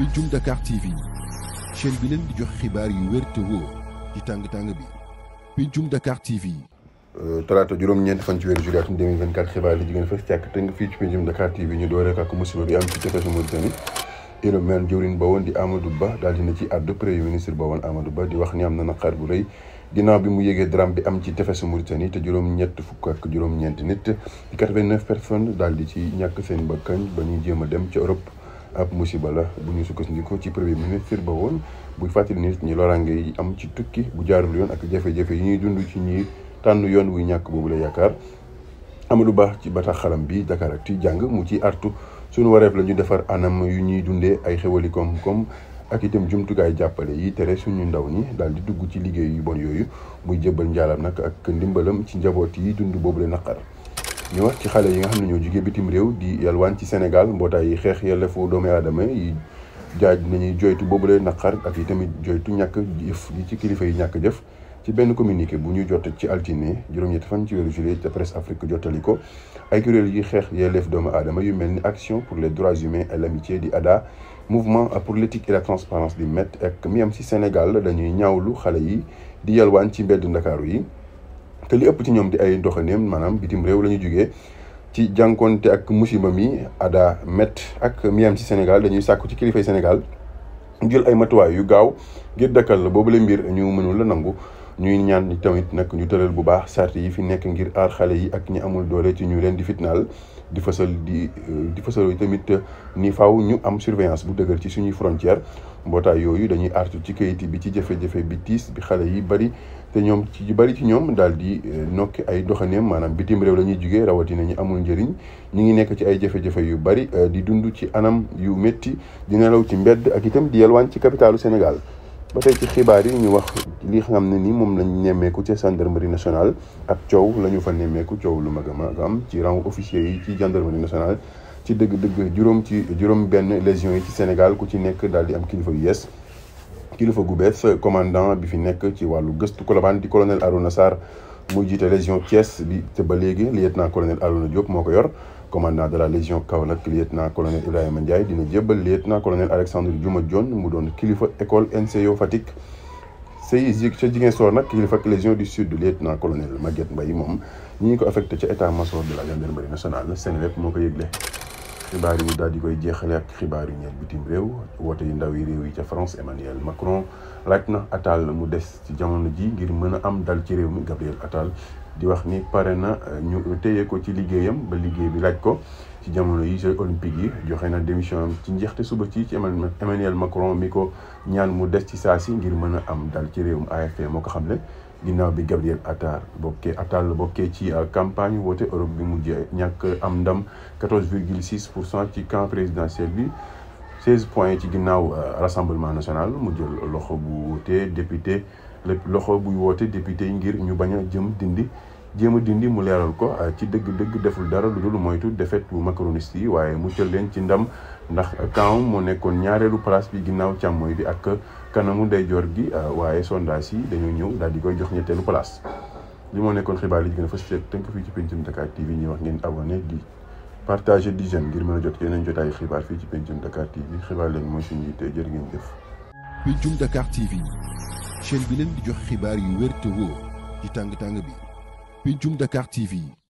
Pencum Dakar TV chaîne bi leen di jox xibaar yu wér te wóor ci tàng tàng bi Pencum Dakar TV. talaata juróom-ñeent fan ci weeru juillet atum 2024 xibaar li jigéen fës càkk tënk fii ci Pencum Dakar TV ñu dooree ak musiba bi am ci tefesu Mauritanie Ibrahima jëwriñ ba woon di Amadou Ba daal dina ci àddu premier ministre ba woon Amadou Ba di wax ni am na naqar bu rëy ginnaaw bi mu yégee drame bi am ci tefesu Mauritanie te juróom-ñett fukk ak juróom-ñeent nit di 89 personnes daal di ci ñàkk seen bakkan ba ñuy jéem a dem ci Europe ab musiba la bu ñu sukkandiku ci premier ministre ba woon buy fàttali nit ñi loraange yi am ci tukki bu jaarul yoon ak jafe-jafe yi ñuy dund ci ñi tànn yoon wuy ñàkk boobu la yaakaar Amadou Ba ci bataaxalam bi Dakaractu jàng mu ci artu suñu wareef la ñu defar anam yu ñuy dundee ay xewali koom-koom ak itam jumtukaay jàppale yi tere suñu ndaw ñi daal di dugg ci liggéey yu bon yooyu muy jëbbal njaalam nag ak ndimbalam ci njaboot yi dund boobu la naqar ñu wax ci xale yi nga xam ne ñoo jugee bitim réew di yalwaan ci Sénégal mbootaay yi xeex yelleefu doomu aadama yi jaaj nañuy joytu boobu la naqar ak yi tamit joytu ñàkk jëf gi ci kilifa yi ñàkk jëf ci benn communiqué bu ñu jot ci altine juróom-ñetti fan ci weeru juillet te presse Afrique jottali ko ay kuréel yi xeex yelleef doomu aadama yu mel ni action pour les droits humains et l'amitié di ADHA mouvement pour l'éthique et la transparence di MET ak mi am ci Sénégal dañuy ñaawlu xale yi di yalwaan ci mbedd ndakaaru yi te li ëpp ci ñoom di ay doxaneem maanaam bitim réew la ñu jugee ci jànkonte ak musiba mi ADHA MET ak mi am ci Sénégal dañuy sàkku ci kilifay Sénégal jël ay matuwaay yu gaaw ngir dëkkal la boobu la mbir ñu mënul la nangu ñuy ñaan tamit nag ñu tëral bu baax sart yi fi nekk ngir aar xale yi ak ñi amul doole ci ñu leen di fitnaal di fësal di di fësal tamit ni faaw ñu am surveillance bu dëgër ci suñuy frontière mbootaay yooyu dañuy artu ci kayit bi ci jafe-jafe bi tiis bi xale yi bari te ñoom ci bari ci ñoom daal di nokki ay doxaneem maanaam bitim réew la ñuy jugee rawatina ñu amul njëriñ ñi ngi nekk ci ay jafe-jafe yu bari di dund ci anam yu métti di nelaw ci mbedd ak itam di yalwaan ci capitalu Sénégal ba tey ci xibaar yi ñu wax li xam ne ni moom lañ nemmeeku ci gendarmerie nationale ak coow la ñu fa nemmeeku coow lu mag a mag am ci rang officier yi ci gendarmerie nationale ci dëgg-dëgg juróom ci juróom benn légion yi ci Sénégal ku ci nekk daal di am kilifa yu yees kilifa gu bees commandant bi fi nekk ci wàllu gëstu Colobane di colonel Arouna Sarr muy jiite légion Thiès bi te ba léegi lieutenant colonel Arouna Diop moo ko yor commandant de la légion Kaolack lieutenant colonel Ibrahima Ndiaye dina jébbal lieutenant colonel Alexandre Diouma Dione mu doon kilifa école NCO Fatick say ca Ziguinchor nag kilifa ak légion du sud lieutenant colonel Maguette Mbaye moom ñi ngi ko affecté ca état major de la gendarmerie nationale Seneweb moo ko yëgle xibaar yi daal di koy jeexale ak xibaar yu ñeel bitim réew woote yu ndaw yi réew yi ca France Emmanuel Macron laaj na Attal mu des ci jamono ji ngir mën a am dal ci réew mi Gabriel Attal di wax ni pare na ñu téye ko ci liggéeyam ba liggéey bi laaj ko ci jamono yi Jeux olympiques yi joxe na démission am ci njeexte suba ci ci Emmanuel Macron mi ko ñaan mu des ci saa si ngir mën a am dal ci réewum AFP moo ko xamle ginnaaw bi Gabriel Attal bokkee Attal bokkee ci campagne woote Europe bi mujjee ñàkk am ndam 14 virgule 6 pour cent ci camp présidentiel bi 16 points ci ginnaaw rassemblement national mu jël loxo bu wootee député lépp loxo buy woote député yi ngir ñu bañ a jëm dindi jéem a dindi mu leeral ko ci dëgg-dëgg deful dara lu dul moytu défaite bu macroniste yi waaye mu jël leen ci ndam ndax camp moo nekkoon ñaareelu place bi ginnaaw càmmooy bi ak kanamu ndeyjoor gi waaye sondage yi dañoo ñëw daal di koy jox ñetteelu place. li moo nekkoon xibaar yi gën a fës fekk tënk fii ci Pencum Dakar TV ñuy wax ngeen abonné di partager di j'aime ngir mën a jot yeneen jotaayu xibaar fii ci Pencum Dakar TV xibaar leen mooy suñu yitte jërë ngeen jëf. Pencum Dakar TV chaîne bi leen di jox xibaar yu wér te wóor ci tàng tàng bi Pencum Dakar TV.